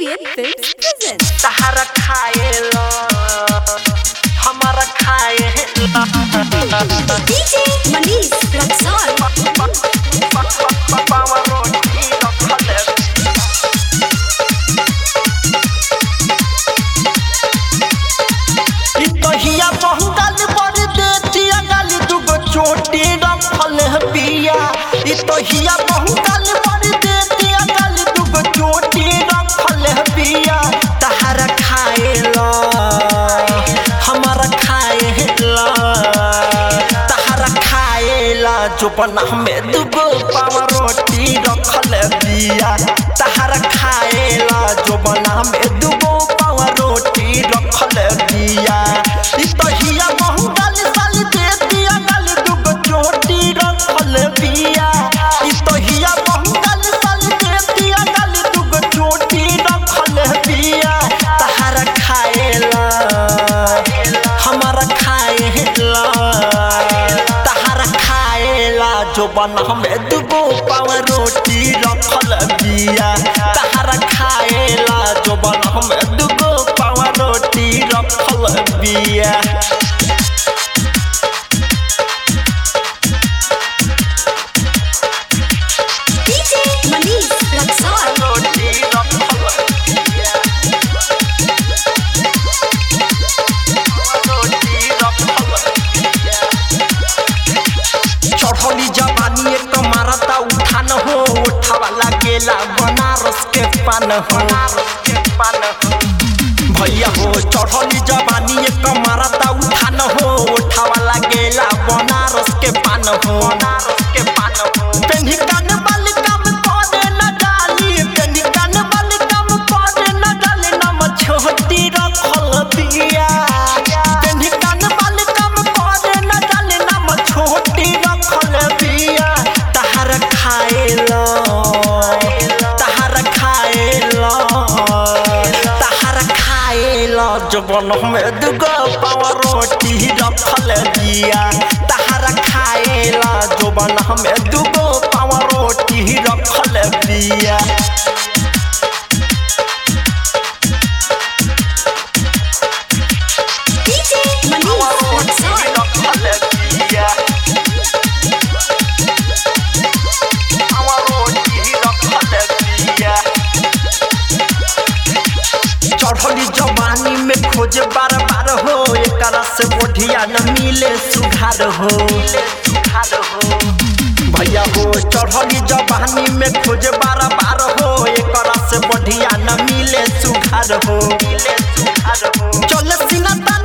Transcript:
KPN Films presents तहरा खाएला हमारा खाएला DJ Manish Luxor पावा रोटी रखले ई तहिया बहंगल बड़ देतिया गाली दुगो चोटी रखल है पिया ई तहिया बहंगल बड़ देतिया गाली दुगो चोटी रखल है पिया तहरा खाएला हमारा खाएला तहरा खाएला जो बना में दुगो पावा रोटी रखल है पिया तहरा खाएला जो बना में दुगो पावा रोटी रखल है पिया ई तहिया महंगल साल दे दिया गल दुगो चोटी रखल पिया ई तहिया महंगल साल दे दिया गल दुगो चोटी रखल पिया तहरा खाएला हमारा खाएला तहरा खाएला जो बना में दुगो पाव रोटी रखल बिया तहरा खाएला जो बना में दुगो पाव रोटी रखल बिया DJ Manish Luxor रोटी रखल बिया रोटी रखल बिया चढ़ली जवानी एक मारता उठान हो उठावा लागेला बनारस के पान हो भैया हो चढ़ली जवानी एक मारता उठान हो उठावा लागेला बनारस के पान हो के पान हो पेन्ही कान वाली काम करे न डाली पेन्ही कान वाली काम करे न डाली नम छोटी रखल बिया पेन्ही कान वाली काम करे न डाली नम छोटी रखल बिया तहर खाएला तहर खाएला तहर खाएला जबन में दुगो पाव रोटी रखल बिया तहर खाएला जबन में दुगो पाव रोटी रखल बिया DJ Manish Luxor चढ़ली जवानी में खोजे बार बार हो एकरा से बढ़िया न मिले सुधार हो भैया हो चढ़ली जवानी में खोजे बार बार हो एकरा से बढ़िया न मिले सुधार हो चल सिनता